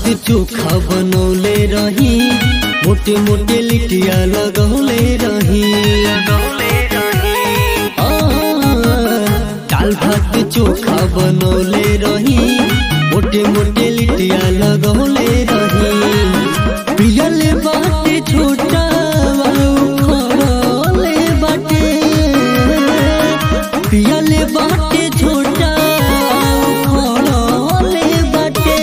चोखा बनौले रही मोटे मोटे लिटिया लगौले रही आ, दाल भात चोखा बनौले रही मोटे मोटे लिटिया लगौले रही पियले बाटे छोटा खड़ले बाटे पियले बाटे छोटा खड़ले बाटे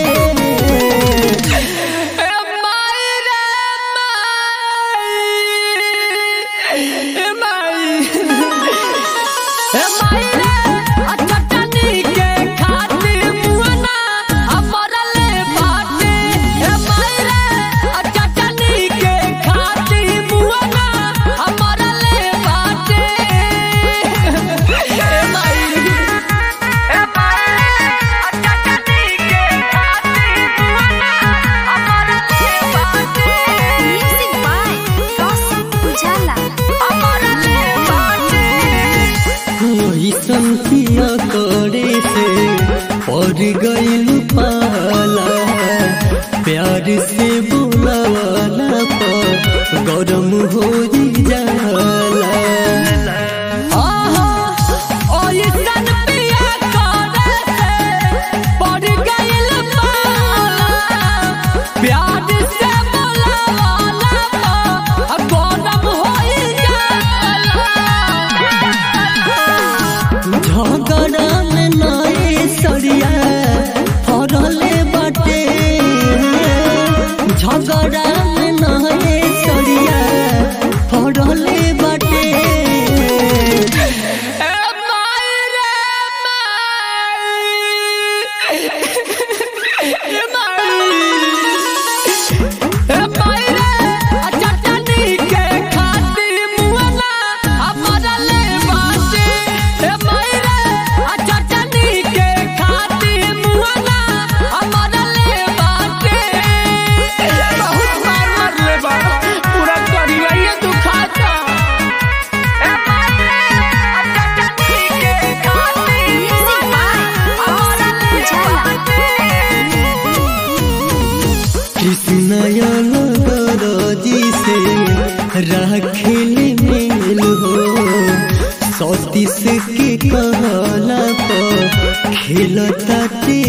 Music by Gossip Ujala. ऐसन किया करे से पड़ गईल पाला प्यार से बुलावाला पर गरम हो जाला झगड़ा में नए सरिया फरले बाटे झगड़ा में नए सरिया फरले बाटे Music by Gossip Ujala. कृष्णजी से राखेल मेल हो सतीश के कहला पर खेलता ते